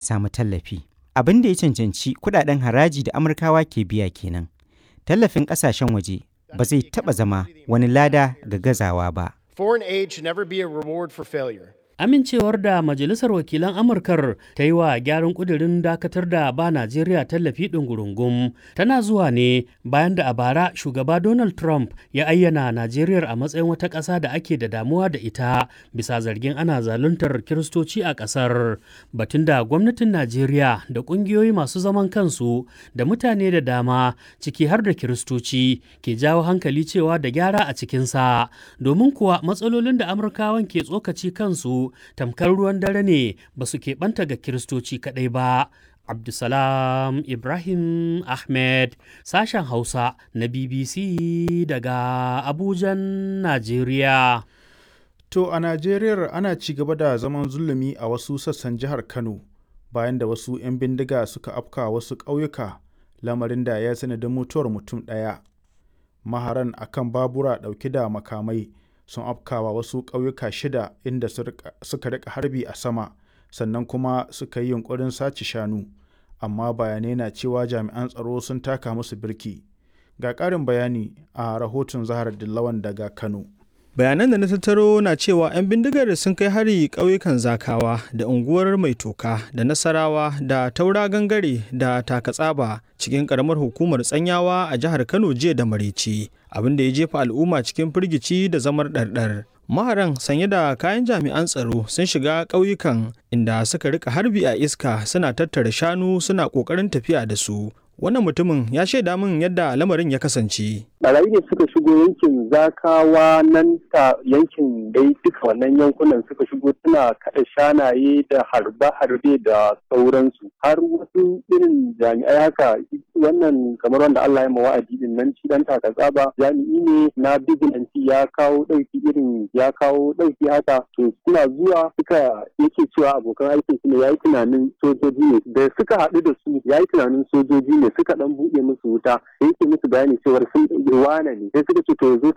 samu tallafi. Abin da ya cancanci kudaden haraji da Amurkawa ke biya kenan. Tallafin ƙasashen waje ba zai taɓa zama wani lada ga gazawa ba. Foreign aid should never be a reward for failure. Amincewar da Majalisar Wakilan Amurkar ta yi wa gyaran ƙudurin dakatar da ba Najeriya tallafi ɗungurungum tana zuwa ne bayan da a bara shugaba Donald Trump ya ayyana Najeriya a matsayin wata ƙasa da ake da damuwa da ita bisa zargin ana zaluntar Kiristoci a ƙasar. Batun da gwamnatin Najeriya da ƙungiyoyi masu zaman kansu da mutane da dama ciki har da Kiristoci ke jawo hankali cewa da gyara a cikinsa domin kuwa matsalolin da Amurkawan ke tsokaci kansu tamkar ruwan dare ne ba su keɓanta ga kiristoci kaɗai ba. Abdulsalam Ibrahim Ahmed sashen Hausa na BBC daga Abujan, Najeriya. To a Najeriya ana ci gaba da zaman zulumi a wasu sassan jihar Kano bayan da wasu 'yan bindiga suka afka wasu ƙauyuka lamarin da ya sanadin mutuwar mutum ɗaya. Maharan akan babura ɗauke da makamai sun afkawa wasu ƙauyuka shida inda suka rika harbi a sama sannan kuma suka yi yunkurin sace shanu amma bayanai na cewa jami'an tsaro sun taka musu birki ga ƙarin bayani a rahoton zahar dillawan daga kano bayanan da na tattaro na cewa 'yan bindigar sun kai hari ƙauyukan zakawa da unguwar mai toka da nasarawa da taura gangare da takatsaba cikin ƙaramar hukumar tsanyawa a jihar kano jiya da maraice abin da ya jefa al'umma cikin firgici da zamar ɗarɗar maharan sanye da kayan jami'an tsaro sun shiga ƙauyukan inda suka rika harbi a iska suna tattara shanu suna ƙoƙarin tafiya da su wannan mutumin ya shaida min yadda lamarin ya kasance. Barayi ne suka shigo yankin zakawa nan ta yankin dai duka wannan yankunan suka shigo suna kaɗa shanaye da harbe-harbe da sauransu har wasu irin jami'ai haka wannan kamar wanda Allah ya wa'adi din nan shi dan tsaba jami'i ne na bigilanci ya kawo ɗauki irin ya kawo ɗauki haka to suna zuwa suka yake cewa abokan aikin su ne yayi tunanin sojoji ne da suka haɗu da su yayi tunanin sojoji ne suka dan buɗe musu wuta yake musu bayani cewar sun ɗauki wane ne sai suka ce to yanzu